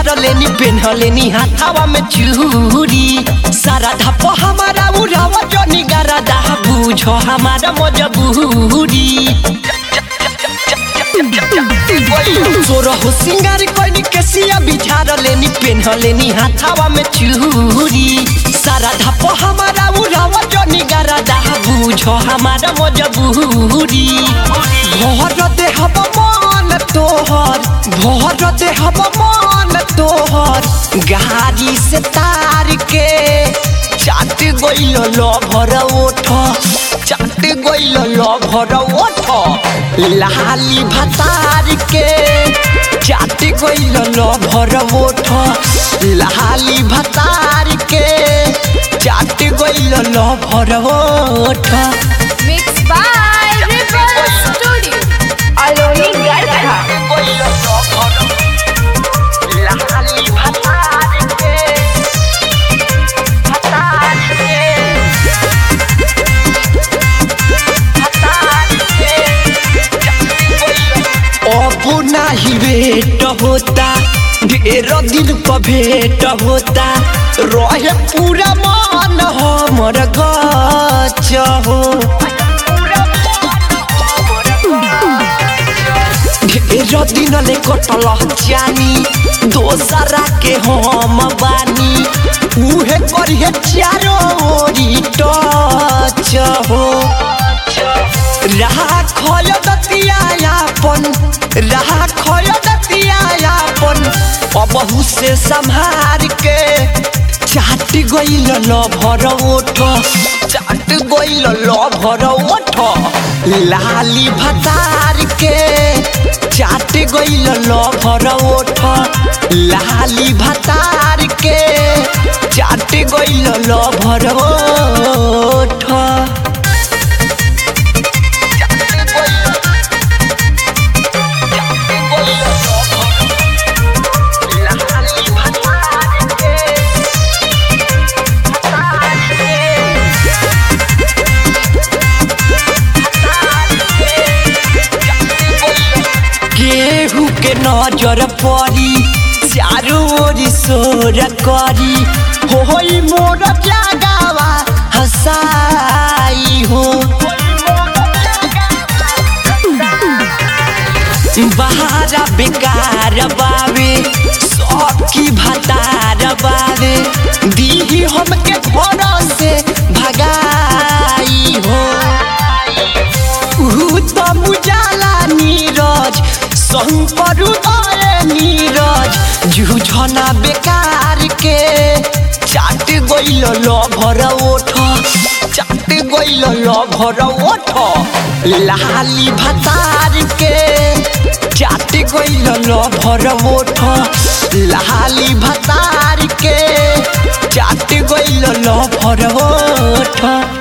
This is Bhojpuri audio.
बिछार लेनी पेन्हलेनी हाथावा में चूरी सारा धप हमारा उड़ावा जनी गरदा बुझ हमारा मजबूरी सोरह सिंगार कोइनी केसिया बिछार लेनी पेन्हलेनी हाथावा में चूरी सारा धप हमारा उड़ावा जनी गरदा बुझ हमारा मजबूरी भर देहब मन तोहर भर देहब मन तोहर गाड़ी से तार के चाट गइल लभर ओठ चाट गइल लभर ओठ लाली भतार के चाट गइल लभर ओठ लाली भतार के चाट गइल लभर ओठ Mixed by Ripple Studio. Aloni Garcha. अब नाही भेट होता ढेर दिन पर भेट होता रहे पूरा मन हमर गच हो ढेर दिन ले कटल जानी दोसरा के हम बानी उहे करिए चारो ओरी टच हो रहा खय दतियापन रहा खय दतियापन अबहू से संहार के चाट गइल लभर ओठ चाट गइल लभर ओठ लाली भतार के चाट गइल लभर ओठ लाली भतार के चाट गइल लभर ओठ केहू के नजर पड़ी चारू ओरी सोर करी होई मोर जागावा हसाई हो बहारा बेकार बावे सबकी भतार बावे दीही हमके घर से भगाई हो ऊ त मुजाला नीरज संपर उदय नीरज जुझना बेकार के चाट गइल लभर ओठ चाट गइल लभर ओठ लाली भतार के चाट गइल लभर ओठ लाली भतार के चाट गइल लभर ओठ